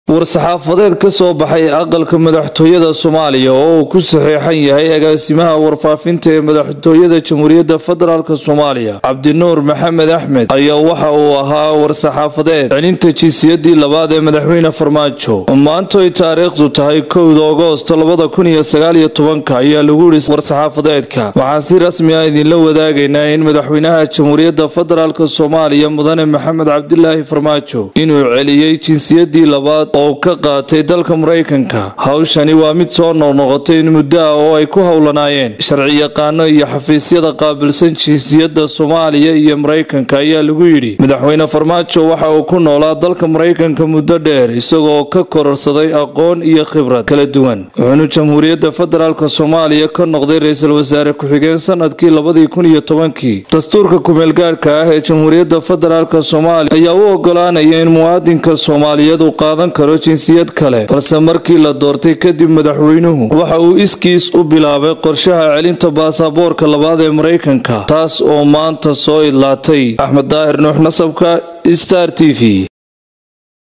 war-saxaafadeed ka soo baxay aqalka madaxtooyada soomaaliya oo uu ku saxeexan yahay agaasimaha warfaafinta ee madaxtooyada jamhuuriyadda federaalk soomaaliya cabdinuur maxamed axmed ayaa waxa uu ahaa war-saxaafadeed celinta jinsiyadii labaad ee madaxweyne farmaajo maanto ay taariikhdu tahay kowda agoosto labada kun iyo sagaaliyo tobanka ayaa lagu yidhi war-saxaafadeedka waxaan si rasmi ah idinla wadaagaynaa in madaxweynaha jamhuuriyadda federaalk soomaaliya mudane maxamed cabdilaahi farmaajo inuu celiyey jinsiyadii labaad oo ka qaatay dalka maraykanka hawshani waa mid soo noqnoqotay in muddo ah oo ay ku howlanaayeen sharciyaqaano iyo xafiisyada qaabilsan jinsiyadda soomaaliya iyo maraykanka ayaa lagu yidhi madaxweyne farmaajo waxa uu ku noolaa dalka maraykanka muddo dheer isagoo ka kororsaday aqoon iyo khibrad kala duwan wuxuuna jamhuuriyadda federaalk soomaaliya ka noqday ra-iisul wasaare ku-xigeen sanadkii labadii kun iyo tobankii dastuurka kumeelgaadhka ah ee jamhuuriyadda federaalk soomaaliya ayaa u ogolaanaya in muwaadinka soomaaliyeed uu qaadan karo jinsiyad kale balse markii la doortay kadib madaxweynuhu waxa uu iskiis u bilaabay qorshaha celinta baasaboorka labaad ee maraykanka taas oo maanta soo idlaatay axmed daahir nuux nasabka star t v